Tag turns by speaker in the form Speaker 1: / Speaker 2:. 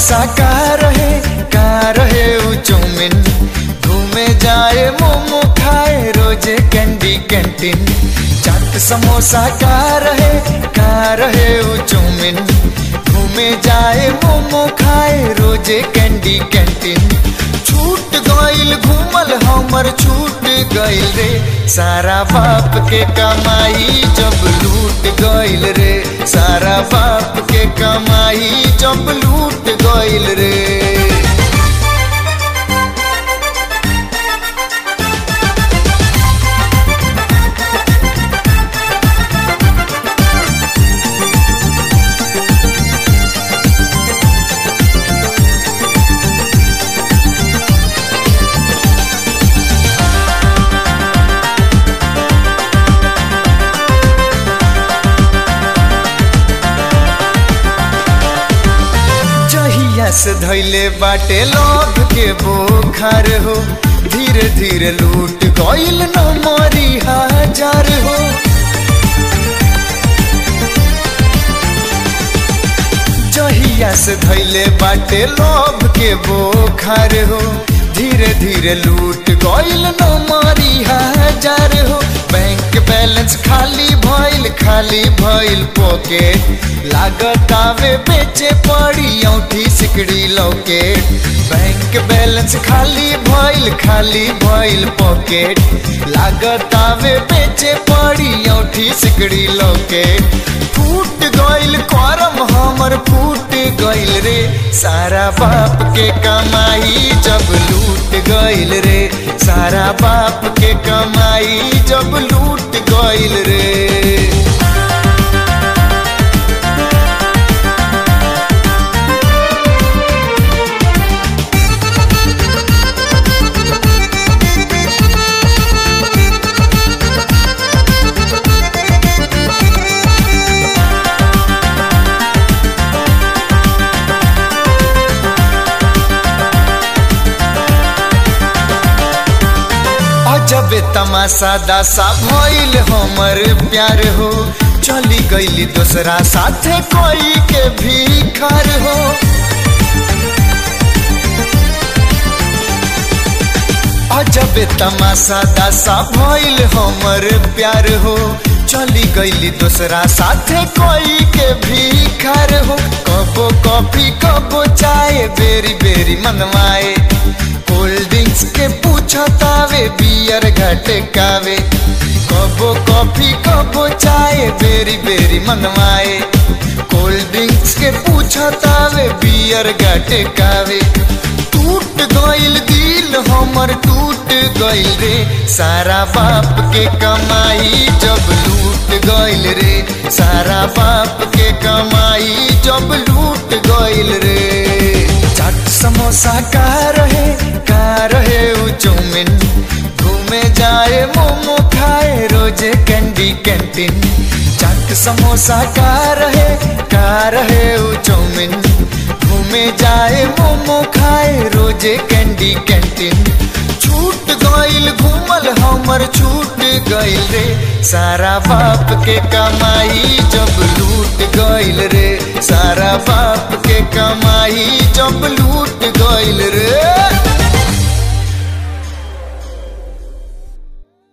Speaker 1: समोसा का रहे का रहे उ चौमिन घूमे जाए मोमो खाए रोजे कैंडी कैंटीन चाट समोसा का रहे का रहे उ चौमिन घूमे जाए मोमो खाए रोजे कैंडी कैंटीन छूट गइल घूमल हमर छूट गइल रे सारा बाप के कमाई जब लूट गइल रे सारा बाप के कमाई जब लूट गइल रे जहिया से धैले बाटे लोभ के बोखार हो धीरे धीरे लूट गइल न मरी हजार हो जहिया से धैले बाटे लोभ के बोखार हो धीरे धीरे लूट गइल न मरी हजार हो बैंक बैलेंस खाली भइल खाली भइल पॉकेट लागत आवे बेचे पड़ी औठी सिकड़ी लौकेट बैंक बैलेंस खाली भइल खाली भइल पॉकेट लागत आवे बेचे पड़ी औठी सिकड़ी लौकेट फूट गइल करम हमर फूट गइल रे सारा बाप के कमाई जब लूट गइल रे सारा बाप के कमाई जब लूट गइल रे अजब तमाशा दासा भइल हमर प्यार हो चली गईली दूसरा साथे कोई के भीखर हो अजब तमाशा दासा भइल हमर प्यार हो चली गईली दूसरा साथे कोई के भीखर हो कबो कॉफी कबो चाय बेरी बेरी मनवाए कोल्ड ड्रिंक्स के पूछतावे बियर घटकावे कबो कॉफी कबो चाय बेरी बेरी मनवाए कोल्ड ड्रिंक्स के पूछतावे बियर घटकावे टूट गइल दिल हमर टूट गइल रे सारा बाप के कमाई जब लूट गइल रे सारा बाप के कमाई जब लूट गइल रे चाट समोसा का रहे का रहे उ चौमिन घूमे जाए मोमो खाए रोजे कैंडी कैंटीन चाट समोसा का रहे का रहे उ चौमिन घूमे जाए मोमो खाए रोजे कैंडी कैंटीन छूट गइल घूमल हमर छूट गइल रे सारा बाप के कमाई जब लूट गइल रे सारा बाप के कमाई जब लूट गइल रे